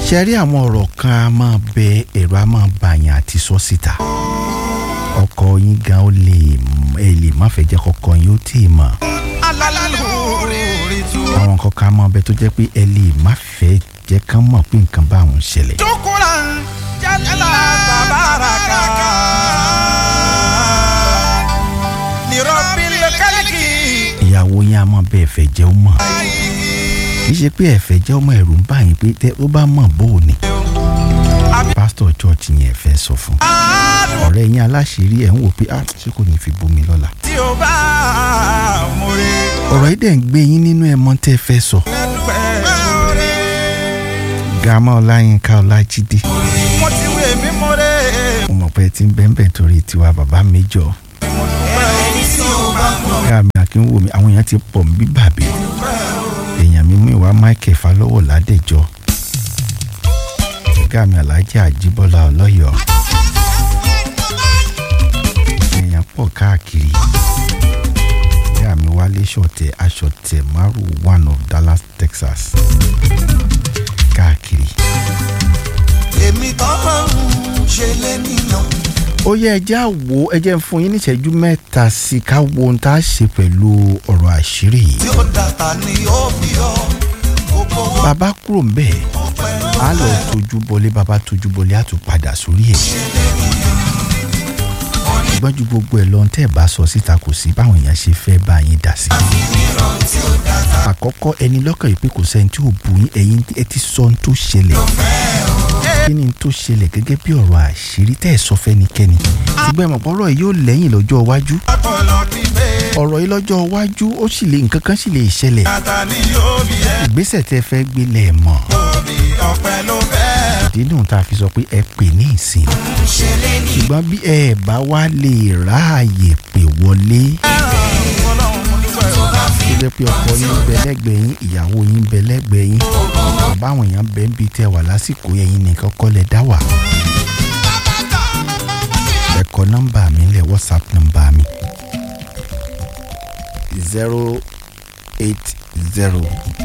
ṣe rí àwọn ọ̀rọ̀ kan a máa bẹ ẹ̀rọ a máa bàyàn àti sọ síta ọkọ yín gan ó lè ẹ lè má fẹ́ jẹ́ kọ́kọ́ yín ó tì í mọ̀ alálùúrí tú. àwọn nǹkan kan máa bẹ tó jẹ́ pé ẹ lè má fẹ́ jẹ́ kán mọ̀ pé nǹkan bá àwọn ṣẹlẹ̀ Tukura jala tabaraka. Lirobil kaliki. ìyàwó yín a máa bẹ ẹ̀fẹ̀ jẹ́ ó mọ̀ kì í ṣe pé ẹ̀fẹ̀ jẹ́ ọmọ ẹ̀rù ń bá yín pé tẹ́ ó bá mọ̀ bó o ní pásítọ̀ chọ́ọ̀chì yẹn fẹ́ sọ fún Àádùn ọ̀rẹ́ yín aláṣìírí ẹ̀ ń wò pé ah ṣé kò ní fi bomi lọ́la tí o bá múre. ọ̀rọ̀ yìí dẹ̀ ń gbé yín nínú ẹ̀ mọ́ tẹ́ ẹ fẹ́ sọ Dúpẹ́ múre. gàmá ọláyínká ọlájídé Mo ti wé mi múre. mo mọ̀ pé ẹ ti ń bẹ́ńbẹ́ torí tiwa bàbá méjọ ọ̀gá mi akínwó mi àwọn èèyàn ti pọ̀ ń bí bàbí èèyàn mi mú ìwà michael falọ́wọ̀ ládẹ́jọ́ ọ̀gá mi alhaji àjíbọ́lá ọlọ́yọ̀ọ́ èèyàn pọ̀ káàkiri ọ̀gá mi wálé ṣọ̀tẹ̀ aṣọ̀tẹ̀ maru one of dallas texas káàkiri. èmi tọ́lọ́run ṣe lé nìyàn. ó yẹ ẹ jẹ́ àwo ẹ jẹ́ ń fún yín ní ìṣẹ́jú mẹ́ta sí i ká wo ohun tá a ṣe pẹ̀lú ọ̀rọ̀ àṣírí yìí. tí ó dàtà ni ó fi ọ gbogbo wọn bàbá kúrò ń bẹ̀ ọpẹ́ á lọ tójú bọlé bàbá tójú bọlé á tún padà sórí ẹ̀. ṣùgbọ́n ju gbogbo ẹ̀ lọ tẹ́ ẹ̀ bá sọ síta kò sí báwọn èèyàn ṣe fẹ́ bá yín dà sí. àkọ́kọ́ ẹni lọ́kàn yìí pé kò sẹ́ni tí ò bu yín ẹ̀yin ẹ ti sọ ohun tó ṣẹlẹ̀ kí ni tó ṣẹlẹ̀ gẹ́gẹ́ bí ọ̀rọ̀ àṣírí tẹ́ ẹ̀ sọ fẹ́nikẹ́ni ṣùgbọ́n ẹ mọ̀ pé ọ̀rọ̀ yìí yóò lẹ́yìn lọ́jọ́ iwájú Ọpọlọ ti gbé. ọ̀rọ̀ yìí lọ́jọ́ iwájú ó sì lè nǹkan kan sì lè ṣẹlẹ̀ Tata ni yóò bí ẹ. ìgbésẹ̀ tẹ́ fẹ́ gbé lẹ̀ mọ̀ Òbí ọpẹ́ ló fẹ́. ìdí nù tá a fi sọ pé ẹ pè ní ìsìn ṣùgbọ́n bí ẹ bá wá lè ráàyè pè wọlé Ọlọ́run mo dúpẹ́ o. tó jẹ́ pé ọkọ yín ń bẹ lẹ́gbẹ̀ẹ́ yín ìyàwó yín ń bẹ lẹ́gbẹ̀ẹ́ yín bàbá àwọn èèyàn bẹ ń bi tẹ wà lásìkò ẹ̀yin nìkan kọ́ lẹ dá wà. ẹ kọ nọ́mbà mi lẹ̀ whatsapp nọ́mbà mi zero eight zero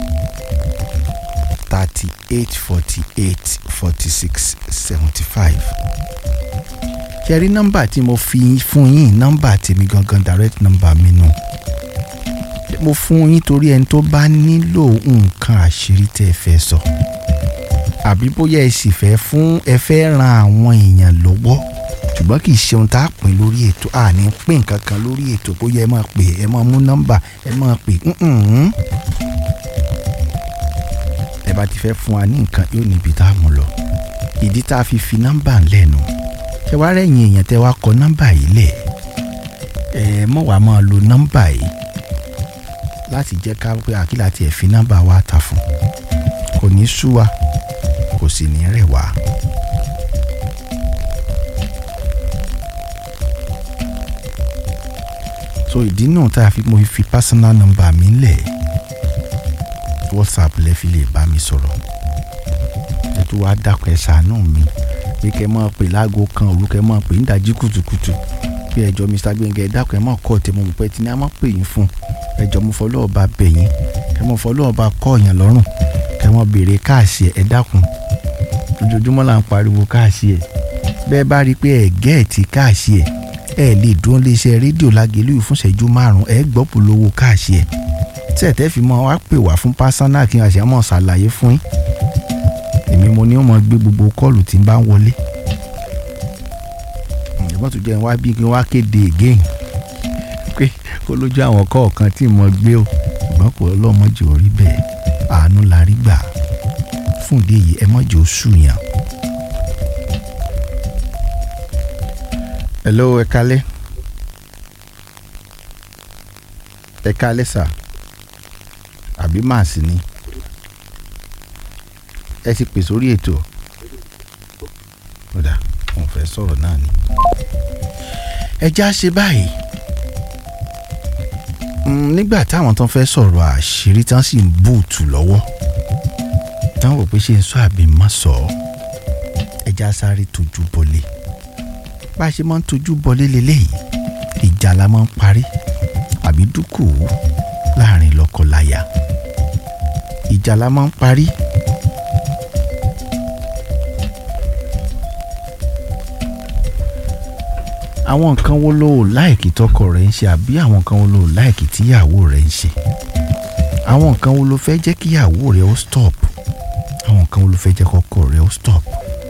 thirty eight forty eight forty six seventy five ṣe rí nọ́mbà tí mo fi fún yín nọ́mbà tèmi gangan direct nọ́mbà mi nù mo fún yín torí ẹni tó bá nílò nǹkan àṣírí tẹ́ ẹ fẹ́ sọ àbí bóyá ẹ sì fẹ́ fún ẹ fẹ́ ran àwọn èèyàn lọ́wọ́ ṣùgbọ́n kì í ṣe ohun tá a pín lórí ètò a ní pín nǹkan kan lórí ètò bóyá ẹ máa pè ẹ máa mú nọ́mbà ẹ máa pè ǹǹǹ. ẹ bá ti fẹ́ fún wa ní nǹkan yóò níbi tá a mú lọ ìdí tá a fi fi nọ́mbà lẹ́nu ṣé wàá rẹ̀yìn èèyàn tẹ́ wá kọ nọ́mbà yìí lẹ̀ ẹ mọ̀ wá máa lo nọ́mbà yìí láti jẹ́ ká pé àkílà tiẹ̀ fi nọ́mbà wa ta fún kò ní sú wa kò sì ní rẹ̀ wá. so ìdí náà tá a fi mo fi personal number mi lẹ̀ whatsapp lẹ fi lè bá mi sọ̀rọ̀ ẹ tó wá dákun ẹ ṣàánú mi pé kẹ́ máa pè láago kan òru kẹ́ máa pè nídàjí kùtùkùtù bí ẹjọ́ mr gbẹ̀ngẹ̀ ẹ dákun ẹ máa kọ́ ọ̀tẹ̀ mo mọ̀ pé tí ní a máa pè yín fún ẹjọ́ mo fọlọ́ ọba bẹ̀ yín kẹ́ mo fọlọ́ ọba kọ́ ọ̀yàn lọ́rùn kẹ́ mo béèrè káàsì ẹ dákun ojoojúmọ́ là ń pariwo káàsì ẹ bẹ́ẹ̀ bá rí i pé ẹ gẹ́ẹ̀tì káàsì ẹ ẹ lè dún léṣe rédíò lágẹ̀lú fún ìṣẹ́jú márùn ẹ gbọ́ polówó káàsì ẹ tí ẹ tẹ́ fi mọ́ wá pè wá fún pásánà kí n àṣẹ mọ̀ ṣàlàyé fún yín èmi mo ní wọn gbé gbogbo kọ́ọ̀lù tí ń bá ń wọlé ìjọba tó jẹ́ wá bí kí wá kéde again pé kó lójú àwọn kọ̀ọ̀kan tí mo gbé o ṣùgbọ́n kò ọlọ́mọdé ò rí bẹ́ẹ̀ àánú la rí gbà fún ìdí èyí ẹ mọ̀jẹ̀ oṣù yàn. hello ẹ kálẹ́ ẹ kálẹ́ sà àbí màá sí ni ẹ ti pè sórí ètò kódà wọn fẹ́ sọ̀rọ̀ náà ni. ẹ já ṣe báyìí Mm, nígbà táwọn tán fẹ́ sọ̀rọ̀ àṣírí tán sì ń bùtù lọ́wọ́ táwọn rò pé ṣe ń sọ àbí má sọ ọ́ ẹ já sáré tójú bọlé bá a ṣe máa ń tójú bọlé leléyìí ìjà la máa ń parí àbí dúkù láàrin lọ́kọláya ìjà la máa ń parí àwọn nǹkan wo ló ò láìkì tọkọ rẹ̀ ń ṣe àbí àwọn nǹkan wo ló ò láìkì tíyàwó rẹ̀ ń ṣe àwọn nǹkan wo ló fẹ́ jẹ́ kíyàwó rẹ̀ ó stop àwọn nǹkan wo ló fẹ́ jẹ́ kọ́kọ rẹ̀ ó stop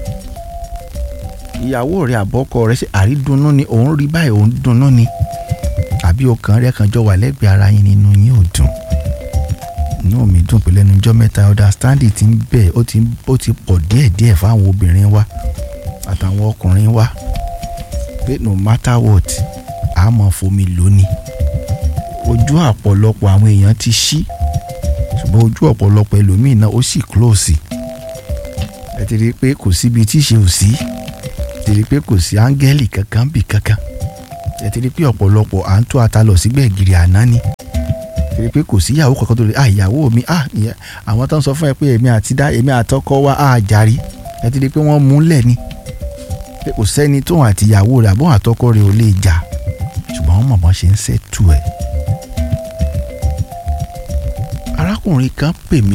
ìyàwó rẹ̀ àbọ́kọ rẹ̀ ṣe àrídùnnú ni òun rí báyìí òun dùnnú ni àbí ọkàn rẹ̀ kan jọ wà lẹ́gbẹ̀ẹ́ ara yín nínú yín ò dùn inú mi dùn pé lẹ́nu ọjọ́ mẹ́ta understanding ti ń bẹ̀ ó ti ó ti pọ̀ díẹ̀díẹ̀ fáwọn obìnrin wa àtàwọn ọkùnrin wa pé no matter what a máa fomi lónìí ojú ọ̀pọ̀lọpọ̀ àwọn èèyàn ti ṣí ṣùgbọ́n ojú ọ̀pọ̀lọpọ̀ ẹlòmíì náà ó sì close ẹ ti rí i pé kò síbi tí ṣe ò sí ẹ ti rí i pé kò sí áńgẹ́lì kankan bì kankan ẹ ti rí i pé ọ̀pọ̀lọpọ̀ à ń tó ata lọ sígbẹ̀ gírí àná ni ẹ ti rí i pé kò sí ìyàwó kankan tó lè ah ìyàwó mi ah ìyẹn àwọn tó ń sọ fún ẹ pé èmi àti dá èmi àtọkọ wa ah jàrí ẹ ti rí i pé wọ́n mú lẹ̀ ni pé kò sẹ́ni tóun àti ìyàwó rẹ̀ àbọ̀n àtọkọ rẹ̀ ò lè jà ṣùgbọ́n wọ́n mọ̀ bọ́n ṣe ń ṣètù ẹ̀. arákùnrin kan pè mí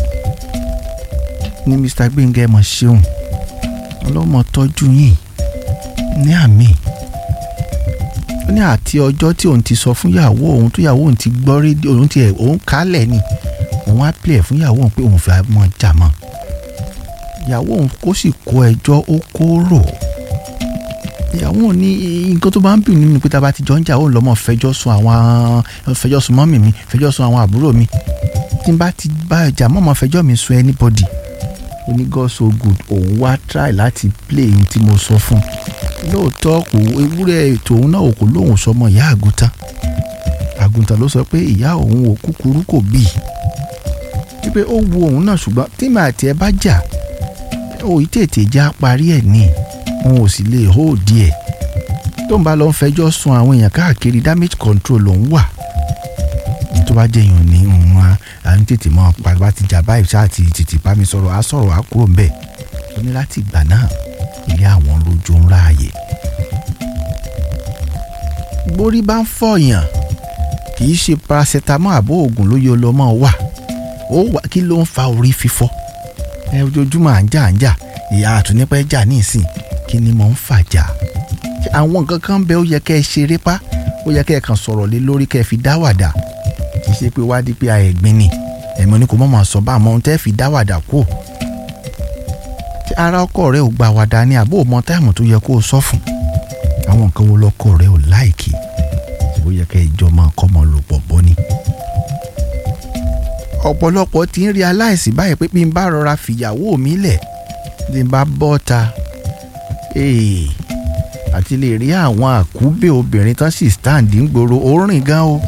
ní Mr. Gbẹ́ngẹ́ mọ̀ ṣeun ọlọ́mọ tọ́jú yìí ní àmì ó ní àti ọjọ́ tí òun ti sọ fún ìyàwó òun tó ìyàwó òun ti gbọ́ rédíò òun ti ẹ̀ òun kálẹ̀ ni òun á pè ẹ̀ fún ìyàwó òun pé òun fẹ́ mọ̀ jà mọ́ ìyàwó òun kó sì kó ẹjọ́ ó kó rò ìyàwó òun ní nǹkan tó bá ń bì nínú pé tá a bá ti jọ ń jà ó lọ́mọ fẹjọ́ sùn àwọn fẹjọ́ sùn mọ́mì mi fẹjọ́ sùn àwọn àbúrò mi tí n bá ti bá ẹjà mọ́mọ́ fẹjọ́ mi sùn anybody ó ní God so good òun wá try láti play ohun tí mo sọ fún un lóòótọ́ kò ewúrẹ́ ètò òun náà kò lóun sọmọ ìyá àgùntàn àgùntàn ló sọ pé ìyá òun ò kúkúrú kò bí wípé ó wu òun náà ṣùgbọ́n tí màá tiẹ̀ bá jà òyì tètè já parí ẹ̀ ní òun ò sì lè hó díẹ̀ tó ń bá lọ ń fẹjọ́ sun àwọn èèyàn káàkiri damage control lòún wà ní tó bá jẹ́ èèyàn ní òun à ń tètè mọ́ bá ti jà báyìí ṣáà ti tètè bá mi sọ̀rọ̀ á sọ̀rọ̀ á kúrò ń bẹ̀ ó ní láti ìgbà náà ilé àwọn lójú ń ráàyè. borí bá ń fọyàn kì í ṣe paracetamol àbó oògùn ló yọ lọ́mọ wà ó wà kí ló ń fa orí fífọ́ ẹ ojoojúmọ́ à ń jà à ń jà ìyá àtúnípẹ́ jà nísìn kí ni mò ń fàjà àwọn nǹkan kan bẹ ó yẹ kẹ́ ẹ ṣeré pa ó yẹ kẹ́ ẹ kàn sọ̀rọ̀ lé lórí kẹ́ ẹ fi dáwàdà kì í ṣe pé wádìí pé àẹ̀gbin ni ẹ̀mọ́ ni kò mọ̀ mọ̀ sọ bá àmọ́ ohun tẹ́ fi dáwàdà kú tí ara ọkọ rẹ ò gbà wàdà ni àbó mọ táìmù tó yẹ kó o sọ fún àwọn nǹkan wo lọkọ rẹ ò láìkì tí ó yẹ kẹ́ ìjọ máa kọ́ mọ lò pọ̀ bọ́ ni. ọ̀pọ̀lọpọ̀ ti ń rí aláìsí báyìí pé bí n bá rọra fìyàwó mi lẹ̀ bí n bá bọ́ ta àti lè rí àwọn àkúbè obìnrin tán sì stand ń gbòòrò ó rìn gan o.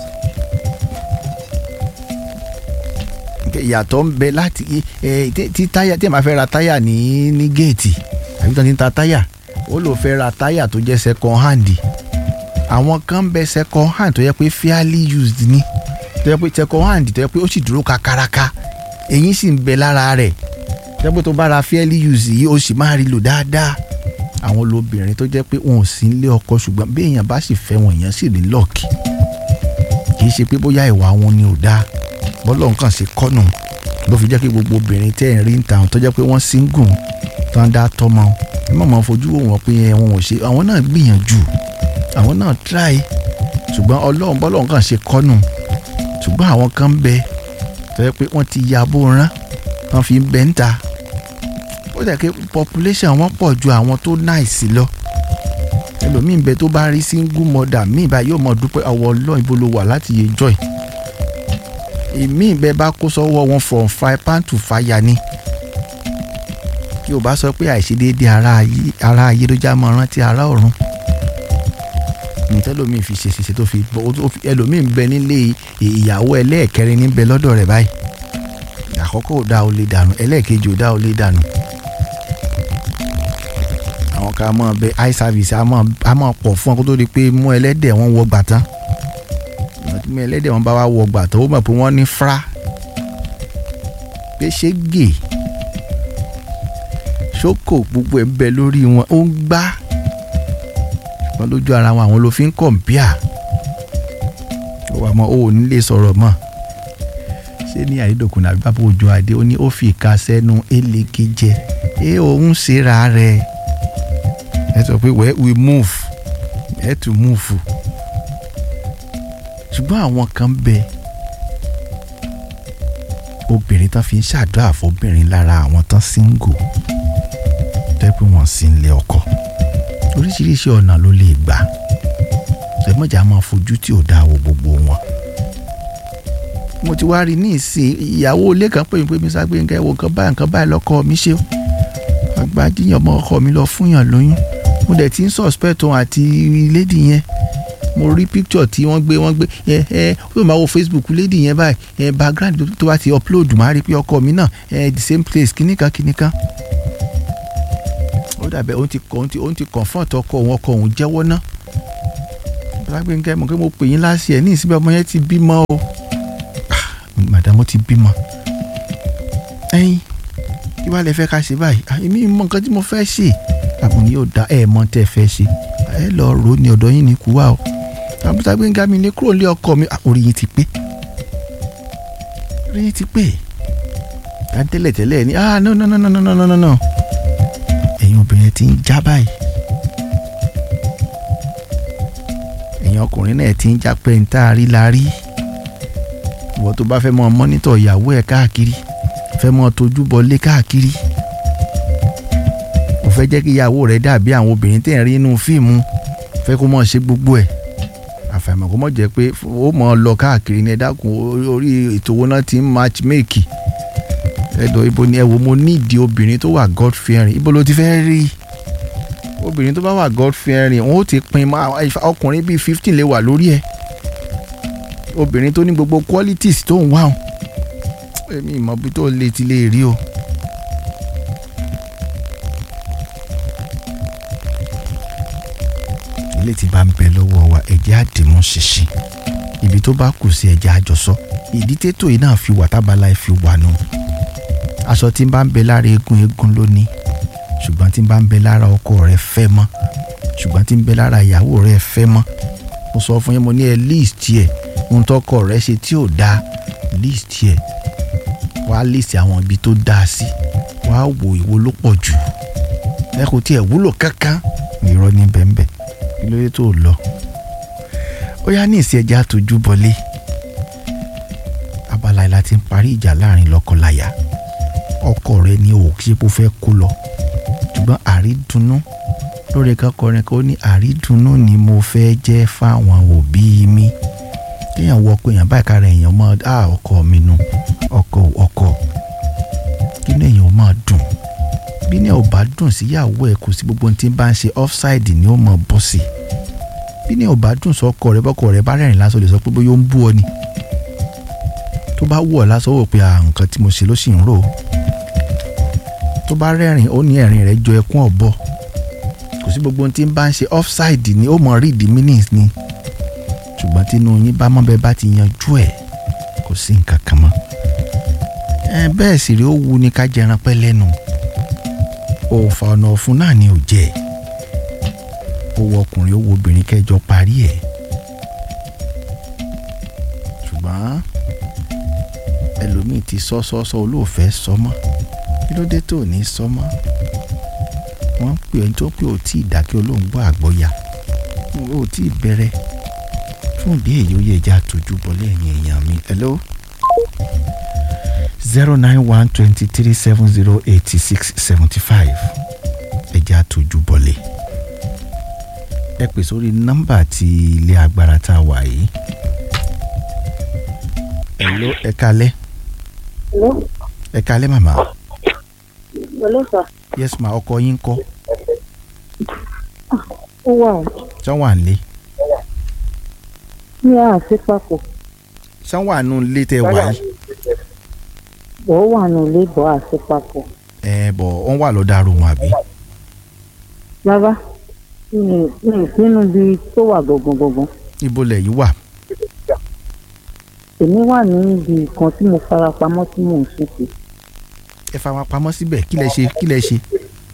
ìyàtọ̀ ń bẹ láti tí táyà tí ẹ máa fẹ́ ra táyà ní ní géètì àbí tó ń ta táyà ó lò fẹ́ ra táyà tó jẹ́ second hand àwọn kan ń bẹ second hand tó yẹ pé fairly used ni tó yẹ pé second hand tó yẹ pé ó sì dúró kakaraka èyí sì ń bẹ lára rẹ̀ tó yẹ pé tó bá ra fairly used yìí ó sì máa rí lò dáadáa àwọn lóbìnrin tó jẹ́ pé wọn ò sí nílé ọkọ ṣùgbọ́n bí èèyàn bá sì fẹ́ wọn èèyàn sì rí lọ́ọ̀kì kì í ṣe pé bóyá ìwà wọn ni ò dáa bọ́lọ̀ nǹkan ṣe kọ́nù ló fi jẹ́ kí gbogbo obìnrin tẹ́ ẹ̀ rí ń ta àwọn tó jẹ́ pé wọ́n single tó ń dá tọ́mọ ẹ má máa fojú wò wọ́n pé wọn ò ṣe àwọn náà gbìyànjú àwọn náà try ṣùgbọ́n ọlọ́run bọ́lọ̀ nǹkan ṣe kọ́nù ṣùgbọ́n àwọn kan ń bẹ tó jẹ́ pé wọ́n ti ya bó rán wọ́n fi ń bẹ ń ta ó jẹ́ pé population wọn pọ̀ ju àwọn tó nice lọ ẹlòmíì ń bẹ tó bá rí single mother míì báyìí yóò mọ̀ dúpẹ́ ọwọ́ ọlọ́run ibo ló wà láti yẹ joy ìmí ìbẹ́ bá kó sọ́wọ́ wọn from fire pan to fire ni kí o bá sọ pé àìṣedéédé ara ayé ló já mọ́ rántí ara ọ̀run nítẹ́lómìn fi ṣèṣiṣẹ́ tó fi ẹlòmíì ń bẹ nílé ìyàwó ẹlẹ́ẹ̀kẹrin níbẹ̀ lọ́dọ̀ rẹ̀ báyìí àkọ́kọ́ ò dá o lè dànù ẹlẹ́ẹ̀kejì ò dá o lè dànù àwọn kan máa bẹ eye service a máa pọ̀ fún ọ kó tó di pé mú ẹlẹ́dẹ̀ wọn wọ gbàtán mi ẹlẹ́dẹ̀ wọn bá wá wọ gbà tó mọ̀ pé wọ́n ní fra pé ṣé gè ṣókò gbogbo ẹ̀ ń bẹ lórí wọn ó ń gbá wọn lójú ara wọn àwọn ló fi ń kọ̀m̀pìà ó wà mọ́ ó ò ní lè sọ̀rọ̀ mọ́ ṣé ní àyédòkun àbí bàbá òjò adé ó ní ó fi ìka sẹ́nu éléke jẹ ẹ òun ṣera rẹ̀ ẹ sọ pé wẹ́ we move ẹ tún múùfù ṣùgbọ́n àwọn kan bẹ obìnrin tán fi ń ṣàdúrà fóbìnrin lára àwọn tán síngò tẹ́pẹ́ wọn sì ń lé ọkọ oríṣiríṣi ọ̀nà ló lè gbà ṣẹ́mọ̀jà máa fojú tí ò dáa wo gbogbo wọn mo ti wá rí ní ìsìn ìyàwó ilé kan pè mí pé mi ságbéǹkẹ́ wo nǹkan báyìí nǹkan báyìí lọ́kọ mi ṣe àgbájíyàn ọmọ ọkọ mi lọ fúnyàn lóyún mo dẹ̀ ti ń suspect òun àti lady yẹn mo rí picture tí wọ́n gbé wọ́n gbé ẹ ẹ ó yóò máa wo Facebook lady yẹn báyìí ẹ background tó- tó bá ti upload máa rí pé ọkọ mi náà ẹ the same place kìnnìkan kìnnìkan ó dàbẹ̀ òun ti òun ti òun ti confront ọkọ òun ọkọ òun jẹ́wọ́ ná lágbèǹkẹ́ mọ̀ pé mo pè yín láṣẹ ẹ̀ ní ìsinmi ọmọ yẹn ti bímọ o Ah, madam ó ti bímọ ẹyin kí wàá lè fẹ́ ká ṣe báyìí Ah, èmi mọ nǹkan tí mo fẹ́ ṣe àbùn yóò da ẹ̀ mọ tẹ́ ẹ fẹ́ ṣe ẹ lọ rò ó ní ọ̀dọ̀ yín ní kú wá o àbúta gbẹ̀ngà mi ní kúrò lé ọkọ mi Ah, orí yín ti pé orí yín ti pé à ń tẹ́lẹ̀ tẹ́lẹ̀ ní ah no no no no no no no no no ẹ̀yin obìnrin ti ń já báyìí ẹ̀yin ọkùnrin náà ti ń já pé ń tá a rí la rí ìwọ tó bá fẹ́ mọ mọ́nítọ̀ ìyàwó ẹ̀ káàkiri fẹ́ mọ tójú bọlé káàkiri ò fẹ́ jẹ́ kí ìyàwó rẹ̀ dàbí àwọn obìnrin tẹ̀ ń rí inú fíìmù fẹ́ kó mọ̀ ṣe gbogbo ẹ̀ àfàìmọ̀ kó mọ̀ jẹ́ pé ó mọ̀ ọ́ lọ káàkiri ní ẹ dákun orí- orí ètò owó náà ti ń matchmake ẹ̀dọ̀ ibo ni ẹ wo mo nídìí obìnrin tó wà god fearing ibo ló ti fẹ́ rí obìnrin tó bá wà god fearing wọn ó ti pin mọ́ ọkùnrin bíi fifteen lè wà lórí ẹ̀ obìnrin tó ní gbogbo qualities tó ń wá o èmi ìmọ̀ bí tó lè ti lè rí o. ilé tí bá ń bẹ lọ́wọ́ wa ẹ̀jẹ̀ àdìmú ṣinṣin ibi tó bá kù sí ẹ̀jẹ̀ àjọsọ ìdí tètò yìí náà fi wà tábàlà ẹ̀ fi wà nù aṣọ tí ń bá ń bẹ lára eégún eégún lónìí ṣùgbọ́n tí ń bá ń bẹ lára ọkọ rẹ̀ fẹ́ mọ́ ṣùgbọ́n tí ń bẹ lára ìyàwó rẹ̀ fẹ́ mọ́ mo sọ fún yín mo ní ẹ list ẹ ohun tọkọ rẹ̀ ṣe tí ò dáa list ẹ wàá list àwọn ibi tó dáa sí wàá wo ìwo ló pọ̀ jù ẹ kò tiẹ̀ wúlò kankan irọ́ ní bẹ́ẹ̀nbẹ́ẹ̀ kí ló dé tó lọ ó yá ní ìsìn ẹja tójú bọlé abala ìlà ti ń parí ìjà láàrin lọ́kọláya ọkọ rẹ̀ ni ò ṣe kó fẹ́ kó lọ ṣùgbọ́n àrídùnnú lórí kankanrin kan ó ní àrídùnnú ni mo fẹ́ jẹ́ fáwọn òbí mi kéèyàn wọ pé èèyàn báyìí kára èèyàn mọ́ á ọkọ mi nu ọkọ ọkọ kí ni èèyàn máa dùn bí ní ò bá dùn síyàwó ẹ kò sí gbogbo ohun tí ń bá ń ṣe offside ni ó mọ bọ́ sí bí ní ò bá dùn sọkọ rẹ bọ́kọ rẹ bá rẹ́rìn lásán lè sọ pé bóyá ó ń bú ọ ni tó bá wù ọ lásán wò pé à nǹkan tí mo ṣe ló sì ń rò ó tó bá rẹ́rìn ó ní ẹ̀rín rẹ̀ jọ ẹkún ọ̀bọ kò sí gbogbo ohun tí ń bá ń ṣe offside ni ó mọ read the meanings ni ṣùgbọ́n tínú yín bá mọ́ bẹ́ẹ̀ bá ti yanjú ẹ̀ kò sí nǹkan kan mọ́ ẹ bẹ́ẹ̀ sì rí ó wu ni ká jẹran pẹ́ lẹ́nu òòfà ọ̀nà ọ̀fun náà ni ò jẹ́ ó wọ ọkùnrin ó wo obìnrin kẹjọ parí ẹ̀ ṣùgbọ́n ẹlòmíì ti sọ sọ sọ olóòfẹ́ sọ mọ́ kí ló dé tó ò ní sọ mọ́ wọ́n pè ẹ́ tó pé ò tí ì dákẹ́ olóńgbò àgbọ̀yà ò tí ì bẹ̀rẹ̀ fún ìdí èyí ó yẹ ẹja tójú bọ lẹ́yìn èèyàn mi hello zero nine one twenty three seven zero eighty six seventy five ẹja tójú bọlé ẹ pè sórí nọ́mbà tí ilé agbára tá a wà yìí hello ẹ kalẹ́ Hello, ẹ kalẹ́ màmá hello sir. yes ma ọkọ yín kọ́ Ó wà ó. ṣé wà nílé Ní àṣẹ papọ̀, ṣé wà nù ilé tẹ wà yìí bọ̀ ó wà nù ilé bọ̀ àṣẹ papọ̀. ẹ bọ̀ wọ́n wà lọ́ọ́ dàrú wọn àbí Bàbá, mi mi sínú ibi tó wà gbọ̀ngàn gbọ̀ngàn. ibo lẹ̀ yìí wà Èmi wà ní ibi kan tí mo fara pamọ́ tí mò ń sùn sí. ẹ fa wọn pamọ́ síbẹ̀ kí lẹ ṣe kí lẹ ṣe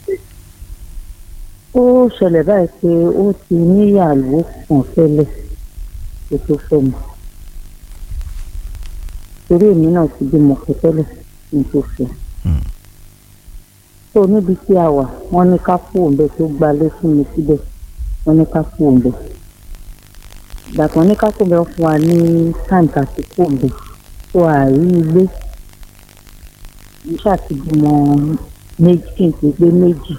Ó ṣẹlẹ̀ báyìí pé ó ti níyàwó kan tẹ́lẹ̀ kó tó fẹ́ mi. Torí èmi náà ti bímọ kan tẹ́lẹ̀ kí n tó fẹ́. Hmm. tó níbi tí a wà wọ́n ní ká kó òǹbẹ tó gbalé fún mi síbẹ̀ wọ́n ní ká kú òǹbẹ̀ ìgbà tí wọ́n ní ká kú òǹbẹ̀ wọ́n fún wa ní táìmù ká ti kú òǹbẹ̀ tó àárí ilé mo ṣàtìbímọ méjì kí n ti gbé méjì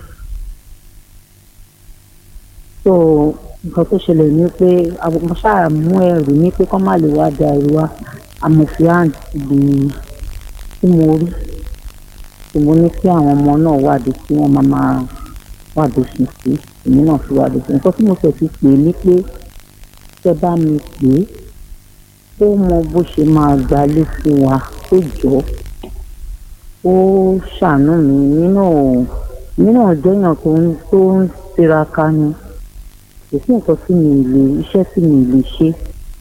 so nǹkan tó ṣẹlẹ̀ ni pé àwọn mo ṣáà mú ẹrù ní pé kọ́ má lè wá da ẹrù wa amòfin ibi tí mo rí tí mo ní kí àwọn ọmọ náà wádìí tí wọ́n máa máa wádìí sí sí èmi náà fi wádìí sí nǹkan tí mo fẹ́ fi pè é ní pé tẹ́ bá mi pè é ó mọ bó ṣe máa gbalé fún wa tó jọ ó ṣàánú mi nínú nínú ọjọ́yàn tó ń tó ń tiraka ni kò sí nǹkan tí mi ì lè iṣẹ́ tí mi ì lè ṣe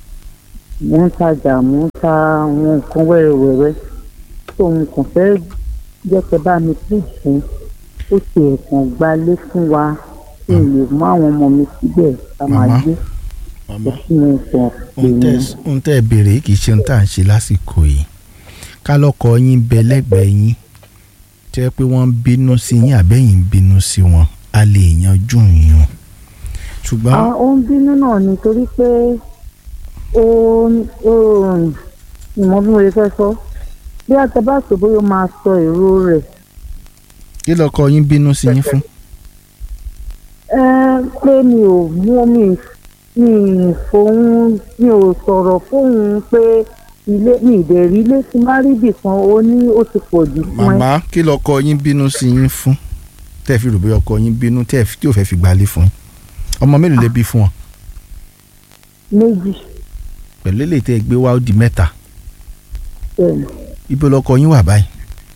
mo ń tajà mo ń ta àwọn nǹkan wẹ́rẹ́wẹ́rẹ́ tó ń kàn fẹ́ jẹ́ kẹ́ bá mi pè fún ó ti ẹ̀kan gbalé fún wa kí n lè mú àwọn ọmọ mi síbẹ̀ ká máa Màmá, gbé màmá kò sí mi sọ pé ohun tẹ́ ohun tẹ́ ẹ béèrè yìí kì í ṣe ohun tá à ń ṣe lásìkò yìí ká lọ́kọ yín bẹ lẹ́gbẹ̀ẹ́ yín tẹ́ pé wọ́n ń bínú sí yín àbẹ́yìn ń bínú sí wọn a lè yanjú yín ṣùgbọ́n Ah, ó ń bínú náà nítorí pé ó ó ìmọ̀ bí mo lè fẹ́ sọ bí àtẹ̀bàtò bóyá ó máa sọ èrò rẹ̀ kí lọ́kọ yín bínú sí yín fún ẹ pé mi ò mú mi mi fòun mi ò sọ̀rọ̀ fóun pé ilé mi ìdẹ̀rí ilé tí má rí bì kan ó ní ó ti pọ̀ jù fún ẹ màmá kí lọ́kọ yín bínú sí yín fún tẹ́ ẹ fi rò bóyá ọkọ yín bínú tẹ́ ẹ fi- tí ò fẹ́ fi gbalé fún yín ọmọ mélòó lè bí fún ọ méjì pẹ̀lú èlé tẹ́ ẹ gbé wá ó di mẹ́ta bẹ́ẹ̀ ibo lọ́kọ yín wà báyìí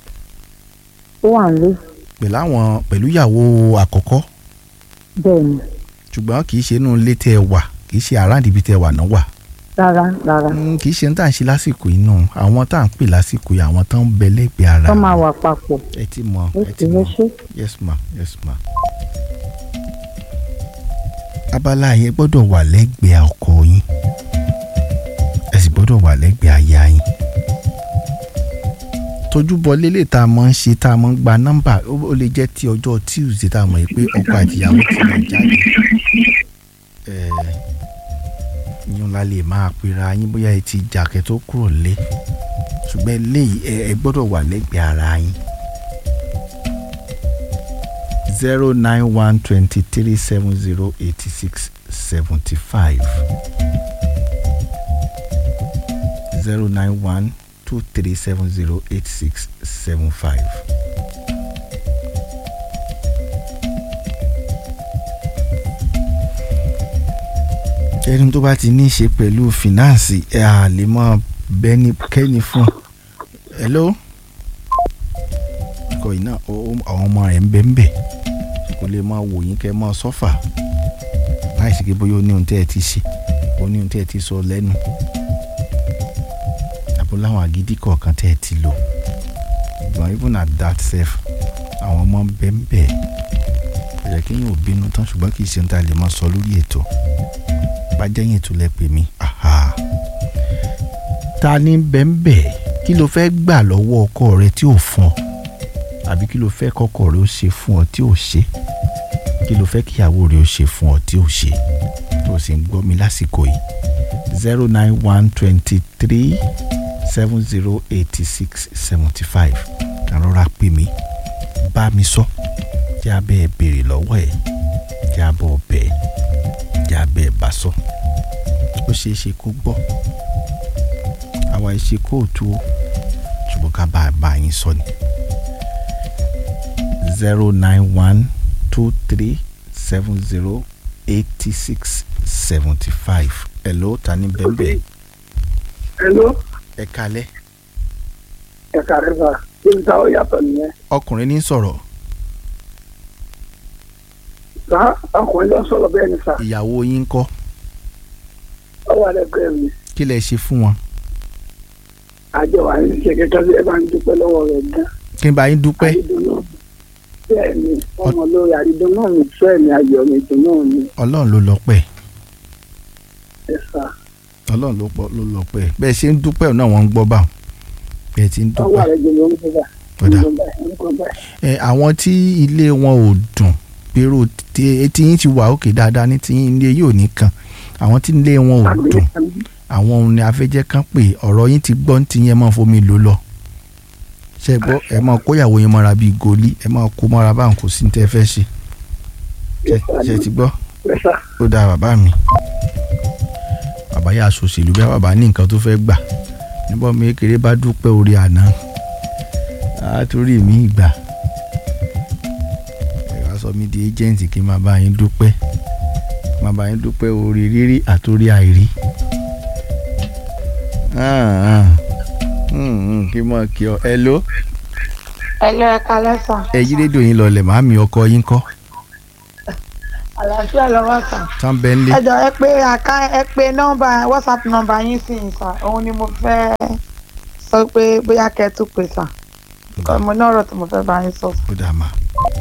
ó wà nílé pẹ̀lú àwọn pẹ̀lú ìyàwó àkọ́kọ́ bẹ́ẹ̀ ni ṣùgbọ́n kì í ṣe inú ilé tẹ́ ẹ wà kì í ṣe àràǹdì ibi tẹ́ ẹ wà náà wà rárá rárá Mm, kì í ṣe ń tà ń ṣe lásìkò yìí náà àwọn tá à ń pè lásìkò yìí àwọn tó ń bẹ lẹ́gbẹ̀ẹ́ ara tó máa wọn. wà papọ̀ ẹ ti mọ ó ẹ sì ti ń mọ ṣe yes ma yes ma. abala yẹn gbọ́dọ̀ wà lẹ́gbẹ̀ẹ́ ọkọ yín ẹ sì gbọ́dọ̀ wà lẹ́gbẹ̀ẹ́ aya yín. tójúbọ lélẹ̀ tá a mọ̀ ń ṣe tá a mọ̀ ń gba nọ́mbà ó ó lè jẹ́ ti ọjọ́ tuesday tá a mọ̀ pé ọkọ àti ìyàwó ti lọ jáde. Ẹ̀ẹ́, yín la lè máa pera yín bóyá ẹ ti jà kẹ́ tó kúrò lé ṣùgbọ́n eléyìí ẹ ẹ gbọ́dọ̀ wà lẹ́gbẹ̀ẹ́ ara yín zero nine one twenty three seven zero eighty six seventy five zero nine one two three seven zero eight six seven five. ẹni tó bá ti ní í ṣe pẹ̀lú fìnáǹsì ẹ̀ à lè mọ bẹ́ni kẹ́ni fún hello ọkọ yìí náà ó- ó- àwọn ọmọ rẹ̀ ń bẹ ń bẹ kò lè máa wò yín kẹ́ máa sọ́fà láì sí pé bóyá ó ní ohun tẹ́ ẹ ti ṣe ó ní ohun tẹ́ ẹ ti sọ lẹ́nu àbó láwọn àgídí kọ̀ọ̀kan tẹ́ ẹ ti lò ṣùgbọ́n even at that self àwọn ọmọ ń bẹ ń bẹ kò yẹ kí yín ò bínú tán ṣùgbọ́n kì í ṣe ohun tá a lè máa sọ lórí ètò bá jẹ́yìn tó lẹ pè mí aha ta ni bẹ́ẹ̀nbẹ́ kí ló fẹ́ gbà lọ́wọ́ ọkọ rẹ tí ò fún ọ àbí kí ló fẹ́ kọ́kọ́ rẹ ó ṣe fún ọ tí ò ṣe kí ló fẹ́ kíyàwó rẹ ó ṣe fún ọ tí ò ṣe tó o sì ń gbọ́ mi lásìkò yìí zero nine one twenty three seven zero eighty six seventy five kàn rọra pè mí bá mi sọ kí a bẹ́ẹ̀ béèrè lọ́wọ́ ẹ̀ kí a bọ̀ bẹ́ẹ̀ kí a bẹ́ẹ̀ bá sọ ó ṣeé ṣe kó gbọ́ àwa ìṣe kóòtù o ṣùgbọ́n ká bá a bá yín sọ ni zero nine one two three seven zero eighty six seventy five hello ta ni bẹ́ẹ̀ Hello, ẹ kalẹ́ ẹ̀ka rẹ̀ fà. Ibi táwọn yàtọ̀ nìyẹn. ọkùnrin ní sọ̀rọ̀ Sá ọkùnrin lọ sọ̀rọ̀ bẹ́ẹ̀ ni sà. ìyàwó yín ń kọ́ Ó wà lẹ́gbẹ̀ẹ́ mi. kí lẹ ṣe fún wọn Àjọ wa ní ṣe kẹ́kẹ́ sí ẹ bá ń dúpẹ́ lọ́wọ́ rẹ̀ gan. kí n bá yín dúpẹ́ Àrídùnnú. Bẹ́ẹ̀ ni ọmọ lórí àrídùnnú mi fẹ́ mi ayọ̀ mi dùnnú mi. ọlọ́run ló lọ́pẹ́ Ẹ sà. ọlọ́run ló pọ̀ ló lọ́pẹ́ bẹ́ẹ̀ ṣe ń dúpẹ́ náà wọ́n ń gbọ́ báwọn bẹ́ẹ̀ ti ń Ọwọ́ dúpẹ́ rẹ̀ jẹ́ ló ń gbé bá. Ọ̀dà. Ń gbé bá. ẹ àwọn tí ilé wọn ò dùn gbèrò tí etí yín ti wà òkè dáadáa ní tí yín ilé yóò ní kan àwọn tí ilé wọn ò dùn àwọn ohun ni afẹ́jẹ́ kan pé ọ̀rọ̀ yín ti gbọ́ ní ti yẹn máa fomi lò lọ ṣe gbọ́ ẹ máa kóyàwó yín mọ́ra bíi goli ẹ máa kó mọ́ra báwọn kò sí ní tẹ́ fẹ́ ṣe ṣe ṣe ti gbọ́ ó dáa bàbá mi bàbá yà sòṣèlú bí bàbá ní nǹkan tó fẹ́ gbà níbo mi kékeré bá dúpẹ́ orí àná àtúrí mi gbà ẹ wá sọ mí di agent kí n máa bá yín dúpẹ́ máa bá yín dúpẹ́ orí rírí àtúrí àìrí Ah, ah. Hmm, hmm, kí n mọ̀ kí ọ ẹ ló Ẹlẹ́ ẹ̀ka lẹ́sàn. ẹ yí rédíò yín lọlẹ̀ màámi ọkọ yín kọ́ Àlàáfíà lọ́wọ́ sàn. tán bẹ́ẹ̀ ń lé Ẹ jọ ẹ pé àká ẹ pé nọ́mbà WhatsApp nọ́mbà yín sí yín sà. Òun ni mo fẹ́ sọ pé bóyá kẹ́ ẹ tún pè sà. Mo ní ọ̀rọ̀ tí mo fẹ́ bá yín sọ. ó dà má.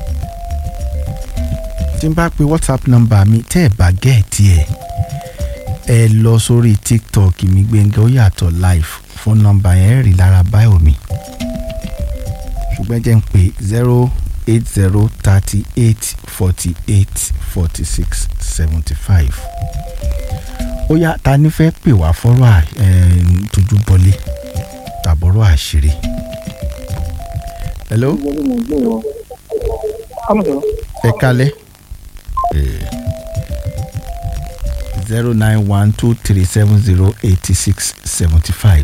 tí n bá pe whatsapp number mi tẹ́ ẹ̀ bá gẹ̀ẹ́tì ẹ̀ ẹ lọ sórí tiktok mi Gbẹ́ngà Oyàtọ̀ live fún nọ́mbà yẹn rí lára báyọ̀ mi ṣùgbọ́n jẹ́ ń pè zero eight zero thirty eight forty eight forty six seventy five ó yá ta ni fẹ́ pè wá fọ́rọ̀ ẹ̀ tójú bọlé tàbọ̀rọ̀ àṣírí. hello ẹ kalẹ̀ zero nine one two three seven zero eighty six seventy five.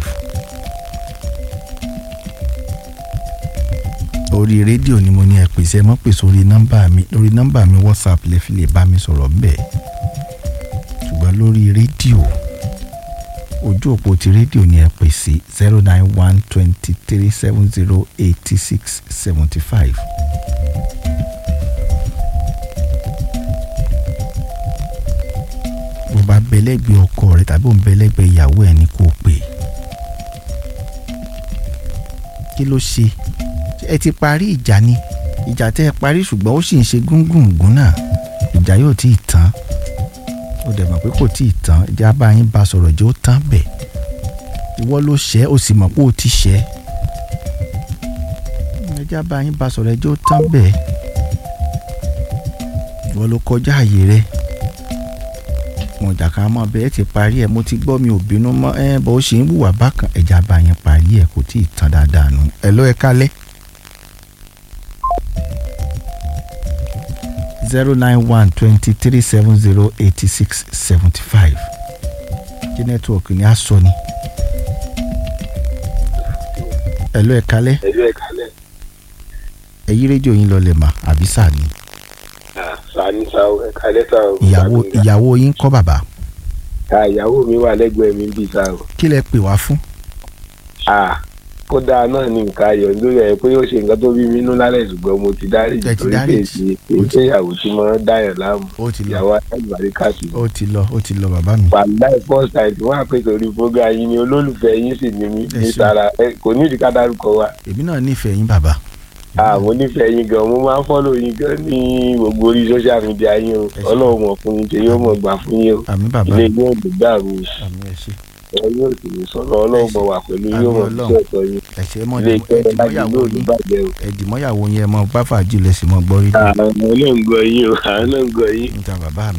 orí rédíò ni mo ní ẹ pèsè ẹ mọ́ pèsè orí nọ́mbà mi lórí nọ́mbà mi whatsapp lè fi lè bá mi sọ̀rọ̀ ńbẹ̀ ṣùgbọ́n lórí rédíò ojú òpó ti rédíò ni ẹ pèsè zero nine one twenty three seven zero eighty six seventy five. bó bá bẹlẹ́gbẹ́ ọkọ rẹ tàbí òun bẹlẹ́gbẹ́ ìyàwó ẹ̀ ní kò pè kí ló ṣe ẹ ti parí ìjà ni ìjà tẹ́ ẹ parí ṣùgbọ́n ó sì ń ṣe gúngùngún náà ìjà yóò tí ì tán ó dẹ̀ mọ̀ pé kò tí ì tán ìjà bá yín bá sọ̀rọ̀ jẹ́ ó tán bẹ̀ ìwọ ló ṣẹ́ ó sì mọ̀ pé ó ti ṣẹ́ ìjà bá yín bá sọ̀rọ̀ jẹ́ ó tán bẹ̀ ìwọ ló kọjá àyè rẹ̀ mo jà ká mọ bẹ́ẹ̀ ti parí ẹ̀ mo ti gbọ́ mi ò bínú mọ́ ẹ bọ́ ó ṣe ń wùwà bákan ẹ̀já bá yẹn parí ẹ̀ kò tí ì tán dáadáa nù ẹ lọ́ ẹ kálẹ̀. zero nine one twenty three seven zero eighty six seventy five kí nẹ́tíwọ̀kì ni a sọ ni. ẹ lọ́ ẹ kálẹ̀ ẹjọ́ ẹ̀ kalẹ̀ ẹ yí rédíò yín lọ lẹ̀ mà àbí sáà ni. sani sa o ẹ̀ kalẹ̀ sa o. ìyàwó ìyàwó yín kọ́ bàbá ta ìyàwó mi wà lẹ́gbẹ̀ẹ́ mi bí sa o. kí lẹ pè wá fún. a kódà náà ní nǹkan ayọ̀ nítorí ẹ̀ pé ó ṣe nǹkan tó bí mi nínú lálẹ́ ṣùgbọ́n mo ti dárí Ẹ ti torí dáríjì. pé èsì èsì ìyàwó tí mo ń dáyọ̀ láàmú ó ti lọ ìyàwó alágbàrí kàṣì. ó ti lọ ó ti lọ bàbá mi. wàhálà first time tí wọ́n á pè sórí program yín ni olólùfẹ́ yín sì ní mi Ẹ ní ṣé. sara ẹ kò ní ìdíkà dárúkọ wa. èmi náà nífẹ̀ẹ́ yín bàbá. àwọn onífẹ̀ẹ́ yín gan mo máa ń fọ́lọ̀ yín gan ní gbogbo orí social media yín o Ẹ ṣé. ọlọ́run mọ̀ fún yín ṣe yóò mọ̀ gbà fún yín o àmì bàbá ilé mi yóò dùn dàrú o. àmì ẹ ṣé ẹ yóò sì ní sọ̀rọ̀ ọlọ́run mọ̀ wà pẹ̀lú yóò mọ̀ Àmín sí ọ̀tọ̀ yín ẹ ṣé mọ ilé iṣẹ́ ẹdìmọ́yàwó láti yín lóòdù bàjẹ́ o. ẹdìmọ́yàwó yín ẹ mọ bá fàájì lẹ sì mọ gbọ́ rí àwọn ọmọ náà ń gbọ́ yín o àwọn náà ń gbọ́ yín. níta bàbá mi.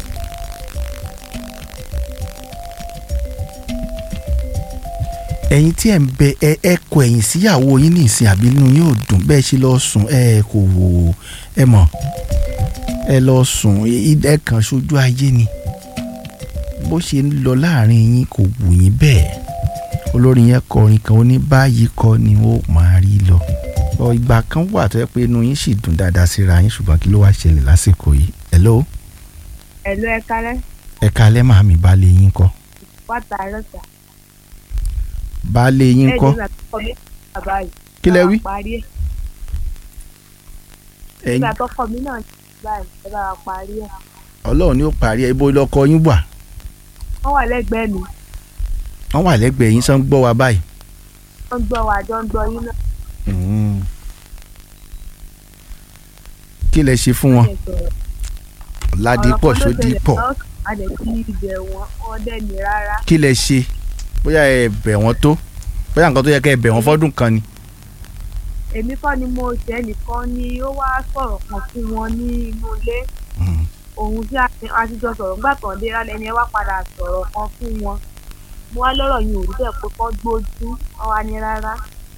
ẹ̀yin tí ẹ̀ ń bẹ ẹ ẹ kọ ẹ̀yìn síyàwó yín ní ìsìn àbí inú yóò dùn bẹ́ẹ̀ ṣe lọ sùn ẹ kò wò ó ẹ mọ̀ ẹ lọ sùn ẹ- ẹ kàn ṣojú ayé ni bó ṣe ń lọ láàrin yín kò wù yín bẹ́ẹ̀ olórin yẹn kọrin kan ó ní báyìí kọ́ ni ó máa rí lọ ọ ìgbà kan wà tó yẹ pé inú yín sì dùn dáadáa síra yín ṣùgbọ́n kí ló wá ṣẹlẹ̀ lásìkò yìí hello ẹ̀lú ẹ kálẹ́ ẹ kalẹ́ màmí baálé yín kọ́ wàtà rọ̀tà. baálé yín kọ́ nígbà tó kọ mí náà báyìí. Kí lẹ wí? ẹ bá wa parí ẹ̀. ẹ̀yin nígbà tó kọ mí náà báyìí ẹ bá wa parí ẹ̀. ọlọ́run ni ó parí ẹ ibo lọkọ yín wà wọ́n wà lẹ́gbẹ̀ẹ́ mi wọ́n wà lẹ́gbẹ̀ẹ́ yín sàn gbọ́ wa báyìí. wọ́n gbọ́ wa jọ ń gbọ́ yín náà. Mm. kí lẹ ṣe fún wọn ẹ sọ̀rọ̀. ládìpọ̀ Ọ̀rọ̀ kan ló ṣẹlẹ̀ sódìpọ̀ lọ́sàn-án, a dẹ̀ ti ibẹ̀ wọn wọn dẹ̀ ní rárá. kí lẹ ṣe bóyá ẹ bẹ̀ wọ́n tó bóyá nǹkan tó yẹ kẹ́ ẹ bẹ̀ wọ́n fọ́dún kan ni. èmi kọ́ ni mo ṣe ẹnìkan ni ó wá sọ̀rọ̀ kan fún wọn ní inú ilé Mm. òun tí a- a ti jọ sọ̀rọ̀ nígbà tó ń dé rálẹ̀ ni ẹ wá padà sọ̀rọ̀ kan fún wọn mo wá lọ́rọ̀ yìí ò rí bẹ́ẹ̀ pé kọ́ gbójú wọn wá ní rárá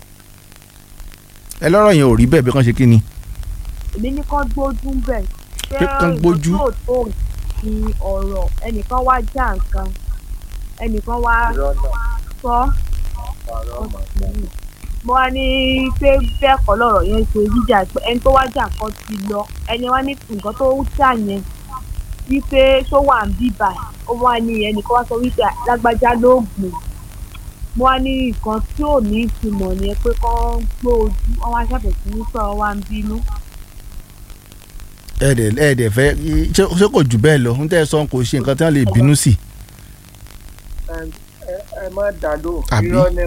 ẹ lọ́rọ̀ yẹn ò rí bẹ́ẹ̀ bí wọ́n ṣe kí ni. èmi ní kọ́ gbójú ń bẹ̀ ṣé Pé kán gbójú? ìwọ tó tó ní ọ̀rọ̀ ẹnìkan wá já nǹkan ẹnìkan wá sọ mo wá ní pé bẹ́ẹ̀ kọ́ lọ́rọ̀ yẹn ṣe jíjà pé ẹni tó wá jà kan ti lọ ẹni wá ní nǹkan tó jà yẹn wípé ṣó wà ń bíbà ó wá ní ẹnìkan wá sọ wípé lágbájá ló gbìn mo wá ní nǹkan tí ò ní ìtumọ̀ ni pé kán gbó ojú wọn wá ṣàfẹ̀sí ní sọ̀rọ̀ wá ń bínú. ẹ̀ẹ́dẹ̀ ẹ̀ẹ́dẹ̀ fẹ́ ṣé ṣé kò jù bẹ́ẹ̀ lọ ń tẹ́ ẹ sọ kò ṣe nǹkan tí wọ́n lè bínú sí. ẹ ẹ má dàdó Àbí? irọ́ ni